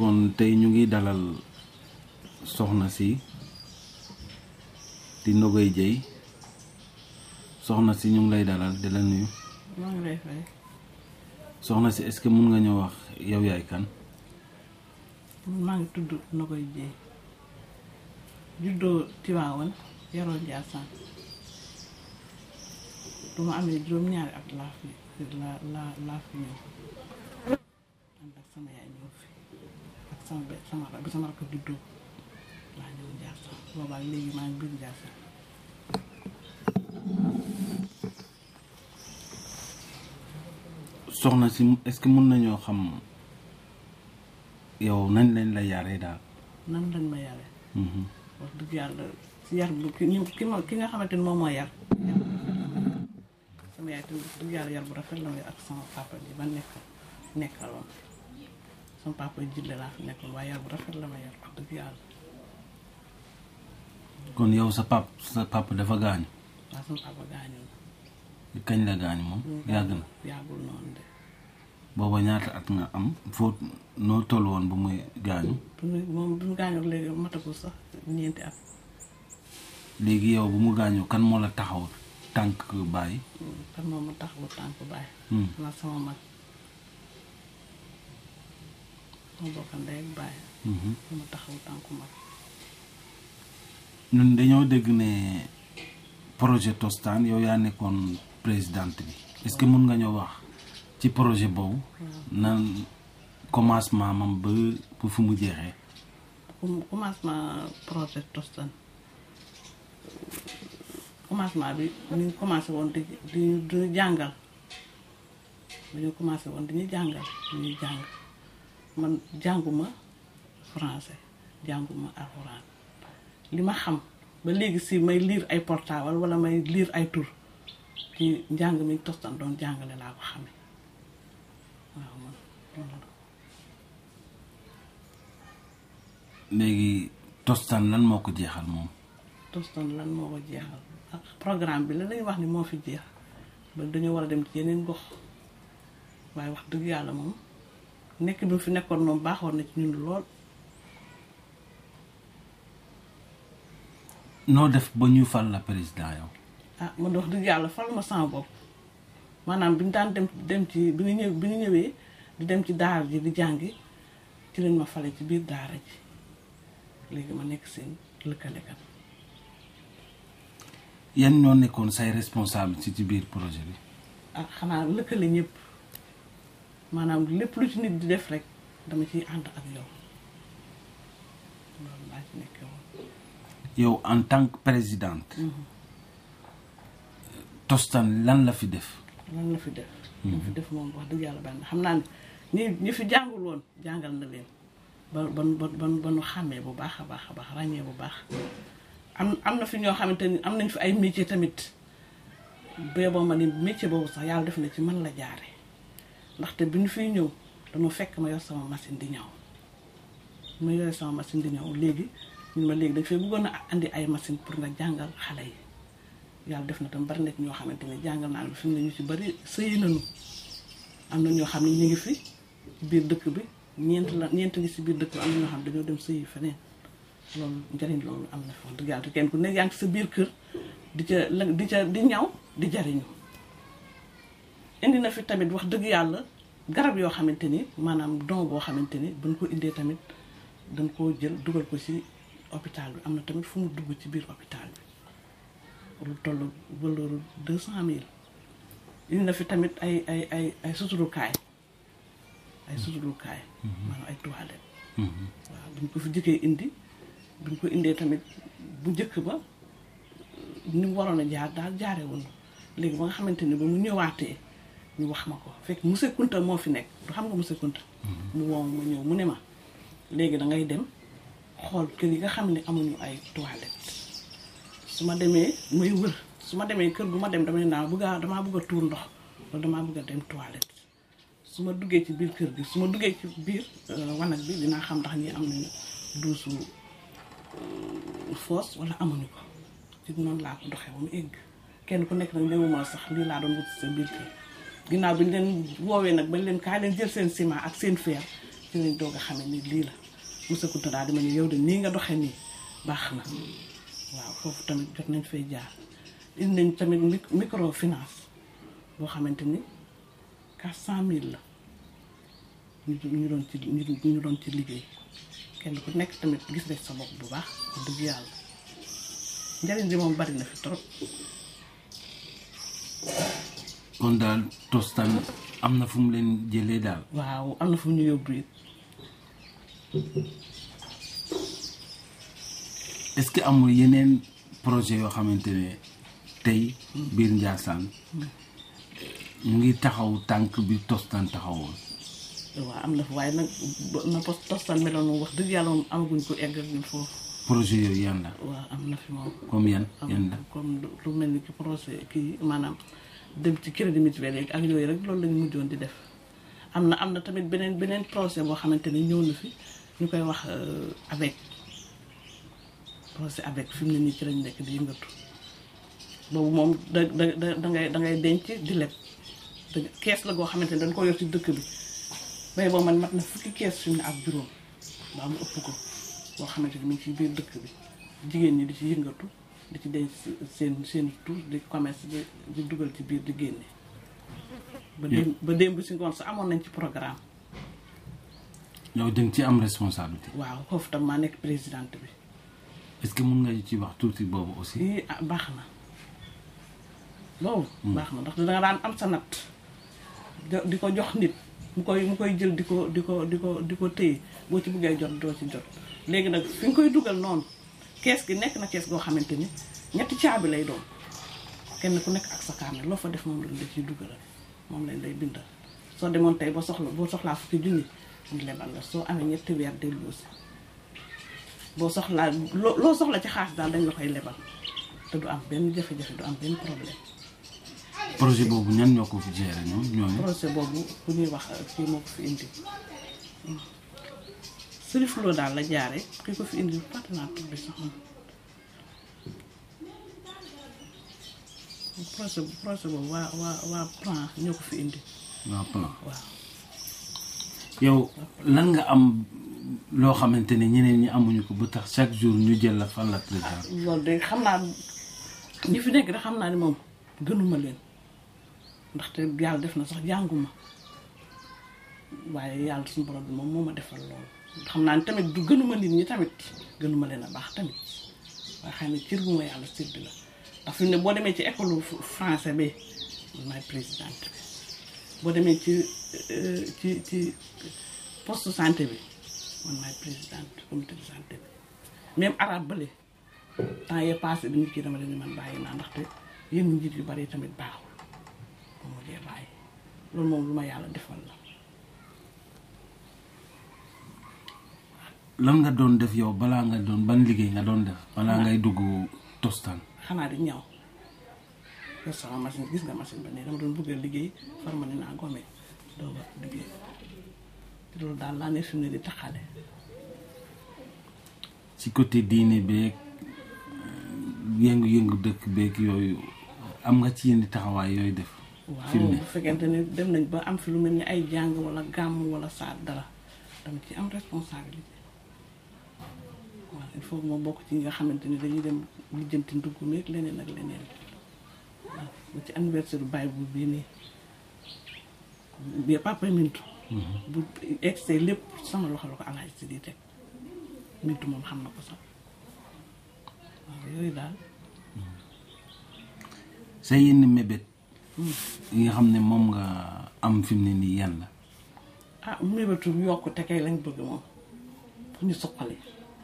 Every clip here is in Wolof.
kon tey ñu ngi dalal soxna si di Nogoy Dieye soxna si ñu ngi lay dalal di la nuyu maa ngi lay fay soxna si est-ce que mun nga ñëw wax yow yaay kan maa ngi tudd Nogoy Dieye juddoo Tiwaawan yaroo Njaasaan du ma amee juróom-ñaari at laa fi laa laa laa fi ñëw ànd ak sama yaay ñëw fi ak sama be sama bi sama rakk juddoo laa ñëw Njaasaan boobaa léegi maa ngi biir Njaasaan soxna si est-ce que mun nañoo xam yow nañ lañ la yaree daal nan lañ ma yare Mhm. wax dëgg yàlla si yar bu ki ñu ki ma ki nga xamante ni moom moo yar sama yaay tamit wax dëgg yàlla yar bu rafet la ma yar ak sama papa ji ba nekk nekkaloon sama papa jille laa fi nekkoon waaye yar bu rafet la ma yar wax dëgg yàlla kon yow sa pap sa papa dafa gaañu waaw sama papa gaañoo kañ la gaañu moom yàgg na yàggul noonu de booba ñaata at nga am foo noo toll woon bu muy gaañu bu mu moom bi mu gaañoo léegi matagul sax ñeenti at léegi yow bu mu gaañoo kan moo la taxaw tànk bàyyi kan moom ma taxawu tànk bàyyi Hmm. xanaa sama mag sama bokk ndey ak bàyyi Mhm. ma taxawu tànku mag ñun dañoo dégg ne projet Tostan yow yaa nekkoon présidente bi est-ce que mun nga ñoo wax ci projet boobu nan commencement mam ba ba fu mu jeexee com- commencement projet Tostan commencement bi ñu ngi commencé woon di di di ñu jàngal dañu commencé woon di ñu jàngal di ñuy jàng man jànguma français jànguma alxuraan li ma xam ba léegi si may lire ay portable wala may lire ay tur ci njàng mi Tostan doon jàngale laa ko xamee waaw man loolu la. léegi Tostan lan moo ko jeexal moom Tostan lan moo ko jeexal ak programme bi la lañuy wax ni moo fi jeex ba dañoo war a dem ci yeneen gox waaye wax dëgg yàlla moom nekk bi mu fi nekkoon moom baaxoon na ci ñun lool noo def ba ñu fal la président yow ah man de wax dëgg yàlla fal ma sama bopp maanaam bi ñu daan dem dem ci bi ñu ñëw bi ñu ñëwee di dem ci daara ji di jàngi ci lañ ma fale ci biir daara ji léegi ma nekk seen lëkkalekat yan ñoo nekkoon say responsable ci ci biir projet bi ah xanaa lëkkale ñëpp maanaam lépp lu ci nit di def rek dama ciy ànd ak yow loolu laa ci nekkee woon yow en tant que présidente Tostan lan la fi def lan la fi def lan fi def moom wax dëgg yàlla bari na xam naa ne ñi ñi fi jàngul woon jàngal na leen ba ba ba ba ba nu xàmmee bu baax a baax a baax ràññee bu baax am am na fi ñoo xamante ni am nañ fi ay métier tamit bee boo ma ni métier boobu sax yàlla def na ci man la jaare ndaxte bi ñu fiy ñëw dama fekk ma yor sama machine di ñaw ma yore sama machine di ñaw léegi ñun ma léegi dañ fay bëggoon a andi ay machine pour nga jàngal xale yi yàlla def na tam bari na ci ñoo xamante ne jàngal naa ne fi mu ne ñu ci bari sëyi nañu am na ñoo xam ne ñu ngi fi ci biir dëkk bi ñeent la ñeent ngi si biir dëkk bi am na ñoo xam ne dañoo dem sëyi feneen loolu njëriñ loolu am na fi wax dëgg yàlla te kenn ku nekk yaa ngi sa biir kër di ca la di ca di ñaw di jariñu indi na fi tamit wax dëgg yàlla garab yoo xamante ni maanaam don boo xamante ni buñ ko indee tamit dañ koo jël dugal ko ci hôpital bi am na tamit fu mu dugg ci biir hôpital bi lu toll valeur deux cent mille indi na fi tamit ay ay ay ay suturukaay ay suturukaay maanaam ay toilette waaw buñ ko fi jëkkee indi buñ ko indee tamit bu njëkk ba ni mu waroon a jaar daal jaare woon léegi ba nga xamante ni ba mu ñëwaatee ñu wax ma ko fekk monsieur Kunta moo fi nekk du xam nga monsieur Kunta mu woo ma ñëw mu ne ma léegi da ngay dem xool kër yi nga xam ne amuñu ay toilette su ma demee may wër su ma demee kër gu ma dem damay naan bëgg a damaa bëgg a tuur ndox wala damaa bëgg a dem toilette su ma duggee ci biir kër gi su ma duggee ci biir wanag bi dinaa xam ndax ñi am nañu duusu foos wala amuñu ko ci noonu laa ko doxee ba mu egg kenn ku nekk nag ñëwuma sax lii laa doon wut sa biir kër ginnaaw bi ñu leen woowee nag bañ leen kaay leen jël seen ciment ak seen fer ci lañ doog a xamee ni lii la Moussa Kounta daal di ma ne yow de nii nga doxee nii baax na waaw foofu tamit jot nañ fay jaar indi nañ tamit mic- microfinance boo xamante ni quatre cent mille la ñu ñu doon ci ñu ñu doon ci liggéey kenn ku nekk tamit gis nañ sa bopp bu baax wax dëgg yàlla njëriñ bi moom bari na fi trop kon daal tostan am na fu mu leen jëlee daal waaw am na fu ñu yóbbu it est-ce que amul yeneen projet yoo xamante ne tey biir Ndiassane ñu ngi taxaw tànk bi tostan taxawoon waaw am na fa waaye nag ba- na post tostan meloon moom wax dëgg yàlla moom amaguñ ko egg ak ñun foofu projet yooyu yan la waaw am na fi moom comme yan am yan la comme lu- lu mel ni ki projet kii maanaam dem ci crédit mutuel yeeg ak yooyu rek loolu lañ mujjoon di def am na am na tamit beneen beneen projet boo xamante ni ñëw na fi ñu koy wax euh, avec projet avec fi mu ne nii ci lañ nekk di yëngatu boobu moom da da da da ngay da ngay denc di leb da kees la goo xamante ni dañ ko yor ci dëkk bi bay boo man mat na fukki kees fi mu ne ak juróom baa mu ëpp ko boo xamante ni mi ngi ci biir dëkk bi jigéen ñi di ci yëngatu di ci denc seen seen tur di commerce di di dugal ci biir di génne ba démb ba démb si ngoon sa amoon nañ ci programme yow da nga ci am responsabilité waaw foofu tam maa nekk présidente bi est-ce que mun nga ci wax tuuti boobu aussi ii ah baax na loolu baax na ndax danga daan am sa natt di- di ko jox nit mu koy mu koy jël di ko di ko di ko di ko téye boo ci buggee jot doo ci jot léegi nag fi nga koy dugal noonu kees gi nekk na kees goo xamante ni ñetti caabi lay doon kenn ku nekk ak sa carnet loo fa def moom lañ la ciy dugalal moom lañ lay bindal soo demoon tey ba soxla boo soxlaa fukki junni ñu lebal la soo amee ñetti weer delloosi boo soxlaa loo loo soxla ci xaas daal dañ la koy lebal te du am benn jafe-jafe du am benn problème projet boobu ñan ñoo ko fi gérer ñoom ñooñu projet boobu bu ñuy wax kii moo ko fi indi Serif Lo daal la jaare ki ko fi indi fàtte naa tur bi sax moom projet projet boobu waa waa waa plan ñoo ko fi indi waa plan waaw yow lan nga am loo xamante ne ñeneen ñi amuñu ko ba tax chaque jour ñu jël la fan la président loolu de xam naa ñi fi nekk de xam naa ni moom gënuma leen ndaxte yàlla def na sax jànguma waaye yàlla suñu borom bi moom moo ma defal loolu xam naa ni tamit du gënuma nit ñi tamit gënuma leen a baax tamit waaye xëy na cër bu ma yàlla sédd la ndax fi mu ne boo demee ci école français bi man maay présidente bi boo demee ci euh, ci ci poste santé bi man maay présidente comité de santé bi même arabe bële temps yee passé bi nit ki dama leen ni man bàyyi naa ndaxte yenn njiit yu bari tamit baaxul ba mu dee bàyyi loolu moom lu ma yàlla defal la lan nga doon def yow balaa nga doon ban liggéey nga doon def balaa ngay dugg tostan xanaa di ñaw yor sama machine gis nga machine ba ne dama doon bëgg a liggéey far ma ne naa gome doo ba liggéey loolu daal laa ne fi mu ne di taxale ci côté diine beeg yëngu-yëngu dëkk beeg yooyu am nga ci yenn taxawaay yooyu def fi waaw mu ne bu fekkente ni dem nañ ba am fi lu mel ni ay jàng wala gàmm wala saat dara dama ci am responsabilité waaw il faut que ma bokk ci ñi nga xamante ni dañuy dem lijjanti ndugg meeg leneen ak leneen waaw ba ci anniversaire Baye bu bii nii bi papa Mintu bu egsee lépp sama loxo la ko alaaj si di teg Mintu moom xam na ko sax waaw yooyu daal sa yenn mébét yi nga xam ne moom nga am fi mu ne nii yan la ah mébétu yokk te kay lañ bëgg moom fu ñu suqali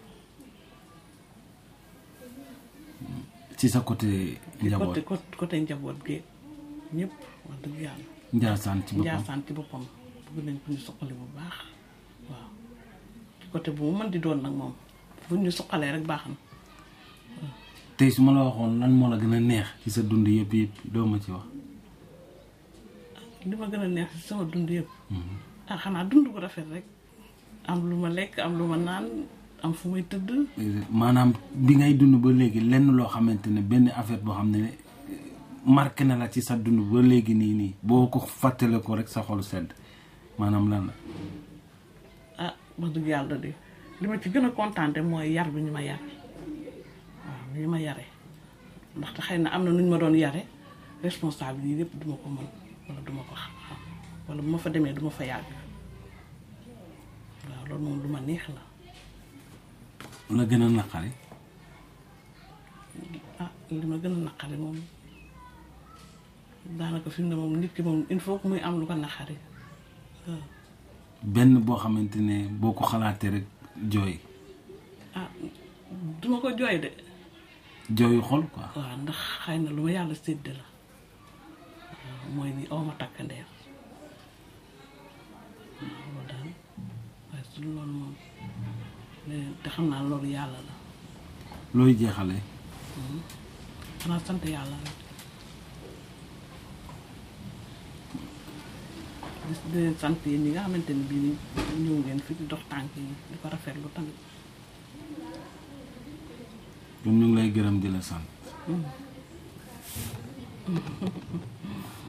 ci sa côté njaboot côté côté côté njaboot gi ñëpp wax dëgg yàlla Njaasaan ci boppam njaasaan ci boppam bëgg nañ ku ñu suqali bu baax waaw ci côté bu mu mën di doon nag moom bu ñu suqalee rek baax na tey su ma la waxoon lan moo la gën a neex ci sa dund yëpp yëpp doo ma ci wax li ma gën a neex ci sama dund yëpp ah xanaa dund bu rafet rek am lu ma lekk am lu ma naan am fu may tëdd maanaam bi ngay dund ba léegi lenn loo xamante ne benn affaire boo xam ne marqué na la ci sa dund ba léegi nii nii boo ko fàttale ko rek sa xol sedd maanaam lan la ah wax dëgg yàlla de li ma ci gën a kontaante mooy yar bi ñu ma yar waaw ni ñu ma yare ndaxte xëy na am na nu ñu ma doon yare responsable yi yëpp duma ko mën wala duma ko xam wala bu ma fa demee duma fa yàgg waaw loolu moom lu ma neex la la gën a naqari ah li ma gën a naqari moom daanaka fi mu ne moom nit ki moom il faut que muy am lu ko naqari waaw benn boo xamante ne boo ko xalaatee rek jooy ah duma ko jooy de jooyu xol quoi waaw ndax xëy na lu ma yàlla sédd la waaw mooy ni aw ma takk ndeer loolu daal waaye su dul loolu moom leneen te xam naa loolu yàlla la looy jeexale xanaa sant yàlla rek di leen sant yéen ñi nga xamante ni bii ni ñëw ngeen fi di dox tànk yi di ko rafetlu tamit ñun ñu ngi lay gërëm di la sant